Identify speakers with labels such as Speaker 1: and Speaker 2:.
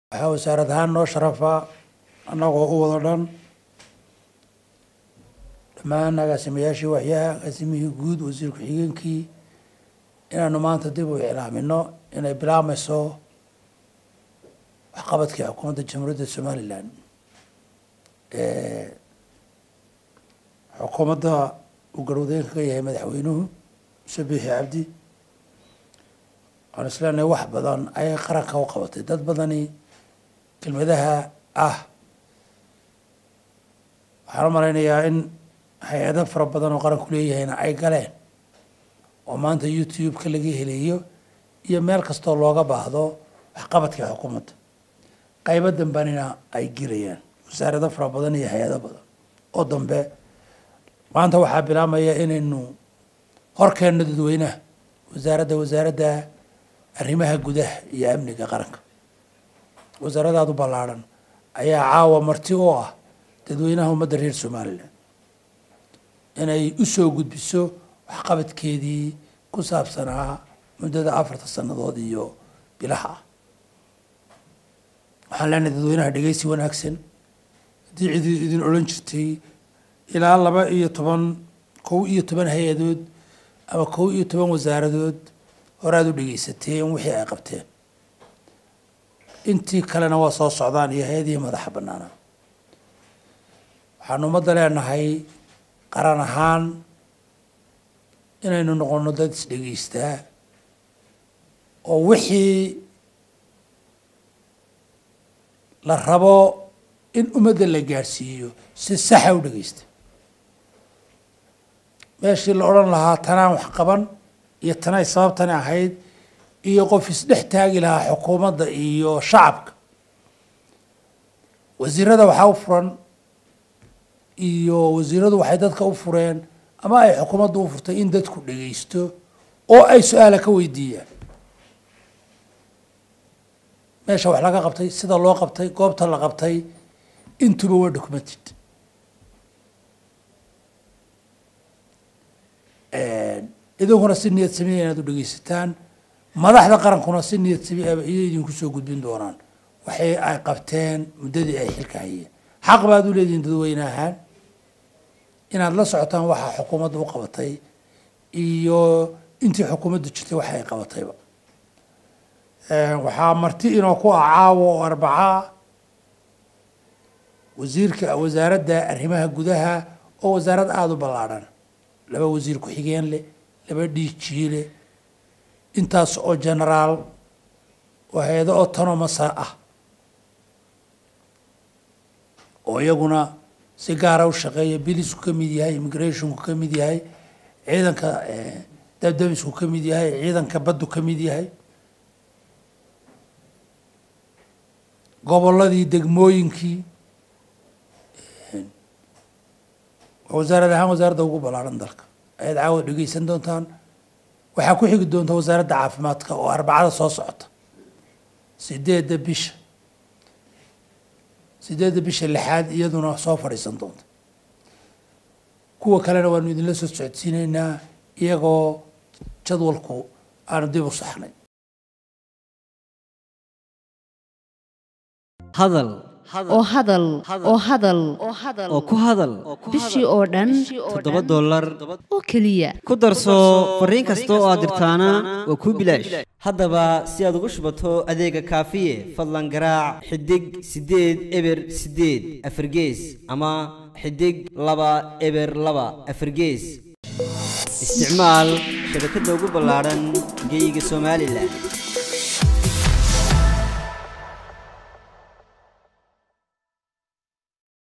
Speaker 1: waxaa wasaarad ahaan noo sharafa annagoo u wada dhan dhammaan agaasimayaashii waxyaha agaasimihii guud wasiir ku-xigeenkii inaanu maanta dib u iclaamino inay bilaabmayso waxqabadkii xukuumadda jamhuuriyadda somalilan xukuumadda uu garwadeenka ka yahay madaxweynuhu muse biixi cabdi waxaan isleenahay wax badan ayay qaranka u qabatay dad badani kelmadaha ah waxaan u malaynayaa in hay-ado fara badan oo qaranku leeyahayna ay galeen oo maanta youtube-ka laga helayo iyo meel kastoo looga baahdo waxqabadkii xukuumadda qaybo dambanina ay gelayaan wasaarado fara badan iyo hay-ado badan oo dambe maanta waxaa bilaabmaya inaynu horkeenno dadweynaha wasaaradda wasaaradda arrimaha gudaha iyo amniga qaranka wasaaradaadu ballaadhan ayaa caawa marti u ah dadweynaha ummadda reer somalilan inay u soo gudbiso waxqabadkeedii ku saabsanaa muddada afarta sannadood iyo bilaha ah waxaan leenahay dadweynaha dhegeysi wanaagsan haddii cidi idin odhan jirtay ilaa laba iyo toban kow iyo toban hay-adood ama kow iyo toban wasaaradood horaad u dhegeysateen wixii ay qabteen intii kalena waa soo socdaan iyo hay-adihii madaxa bannaana waxaanu ummadda leenahay qaran ahaan inaynu noqono dad isdhegeystaa oo wixii la rabo in ummadda la gaadhsiiyo si saxa u dhegeysta meeshii la odhan lahaa tanaan wax qaban iyo tanay sababtani ahayd iyo qof isdhex taagi lahaa xukuumadda iyo shacabka wasiirada waxaa u furan iyo wasiiradu waxay dadka u fureen ama ay xukuumadda u furtay in dadku dhegeysto oo ay su-aala ka weydiiyaan meesha wax laga qabtay sida loo qabtay goobta la qabtay intuba waa documented idinkuna si niyad samiya inaad u dhegeysataan madaxda qarankuna si niyad samiaba iyo idinku soo gudbin doonaan waxay ay qabteen muddadii ay xilka hayeen xaq baad u leedihiin dadweyne ahaan inaad la socotaan waxaa xukuumadda u qabatay iyo intii xukuumaddu jirtay waxa ay qabatayba waxaa marti inoo ku ah caawo oo arbacaa wasiirka wasaaradda arrimaha gudaha oo wasaarad aada u ballaadhan laba wasiir ku-xigeen leh laba dhiijii leh intaas oo genaraal oo hay-ado autonomasa ah oo iyaguna si gaara u shaqeeya bilisku ka mid yahay immigrationku ka mid yahay ciidanka dabdabisku ka mid yahay ciidanka baddu ka mid yahay gobolladii degmooyinkii wasaarad ahaan wasaaradda ugu ballaaran dalka ayaad caawa dhegeysan doontaan waxaa ku xigi doonta wasaaradda caafimaadka oo arbacada soo socota sideedda bisha sideedda bisha lixaad iyaduna soo fadhiisan doonta kuwa kalena waanu idinla soo socodsiineynaa iyagoo jadwalku aanu dib u saxnay
Speaker 2: hadal
Speaker 3: oo hadal oo hadal
Speaker 2: oo ku hadal
Speaker 3: bishii oo dhan
Speaker 2: toddoba dollar
Speaker 3: oo keliya
Speaker 2: ku darso fariin kasta oo aad dirtaana waa kuu bilaash haddaba si aad ugu shubato adeega kaafiye fadlan garaac xidig siddeed eber siddeed afargees ama xidig laba eber laba afargees isticmaal shabakadda ugu ballaadhan geyga somalilan